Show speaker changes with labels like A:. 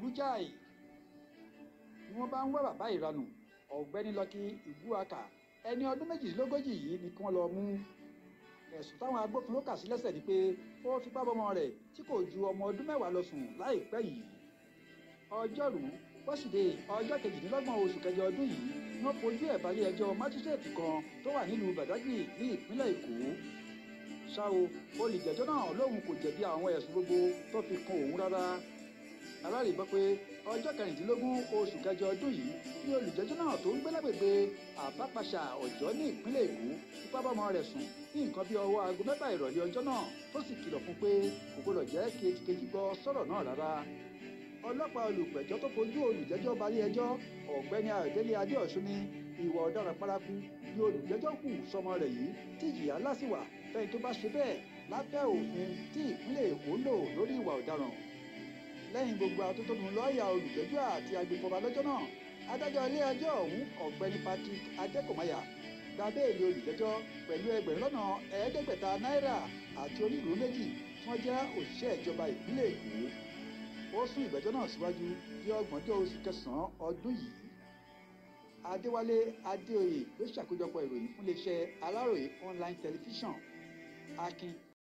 A: burú jáì ni wọ́n bá ń wá bàbá ìranù ọ̀gbẹ́ni lọ́kì ìgbúaka ẹni ọdún méjìlélógójì yìí ni kí wọ́n lọ mú ẹ̀sùn táwọn agbófinró kà sí lẹ́sẹ̀ ni pé ó fipá bọ́mọ rẹ̀ tí kò ju ọmọ ọdún mẹ́wàá lọ sùn láìpẹ́ yìí ọjọ́rú wọ́sídẹ̀ẹ́ ọjọ́ kejìdínlọ́gbọ̀n oṣù kẹjọ ọdún yìí ni wọ́n fojú ẹ̀ balẹ̀ ẹjọ́ májísrèètì kan tó wà nílùú Badagry ní ìpínlẹ̀ Èkó ṣá o olùjẹ́jọ́ náà lóun kò jẹ̀bi àwọn ẹ̀sùn gbogbo tó fi kan òun rárá alárè gbọ́ pé ọjọ́ kẹrìndínlógún oṣù kẹjọ ọdún yìí ní olùjẹ́jọ́ náà tó ń gbé lágbègbè àbápàṣà ọ̀jọ́ ní ìpínlẹ̀ Èkó fipá bọ́mọ rẹ̀ sùn ní nǹkan bíi ọwọ́ aago mẹ́fà ìrọ̀lẹ́ ọjọ́ náà tó sì kìlọ̀ fún pé kò gbọdọ̀ jẹ́ kejìkejì gbọ́ sọ̀rọ̀ náà rárá ọlọ́pàá olùpẹ̀jọ́ tó fojú olùjẹ́jọ́ balẹ̀ ẹjọ́ ọ̀gbẹ́ni ayọ̀délé adéọ̀sùn ní ìwà ọ̀daràn paraku ni olùjẹ́jọ́ kù sọmọ rẹ̀ yìí tí ìjìyà ńlá sì wà fẹ́ni tó bá ṣe bẹ́ẹ̀ lábẹ́ òfin tí ìpínlẹ̀ èkó lò lórí ìwà ọ̀daràn lẹ́yìn gbogbo atótónu lọ́ọ̀yà olùjẹ́jọ́ àti agbèfọ́ba lọ́jọ́ náà adájọ́ ilé ẹjọ́ ọ̀hún ọ̀gbẹ́ni patrick adékòmáyà gba béèlì olùjẹ́jọ́ pẹ̀lú ẹgbẹ̀rún lọ́nà ẹ̀ẹ́dẹ́gbẹ̀ta náírà àti onídùúró méjì tí wọ́n jẹ́ òṣìṣẹ́ ìjọba ìpínlẹ̀ èkó ó sún ìgbẹ́jọ́ náà síwájú di ọgbọ̀njọ́ oṣù kẹsàn-án ọdún yìí adéwálé adéoyè ló ṣàkójọpọ̀ ìròyìn fún iléeṣẹ́ aláròye online television akin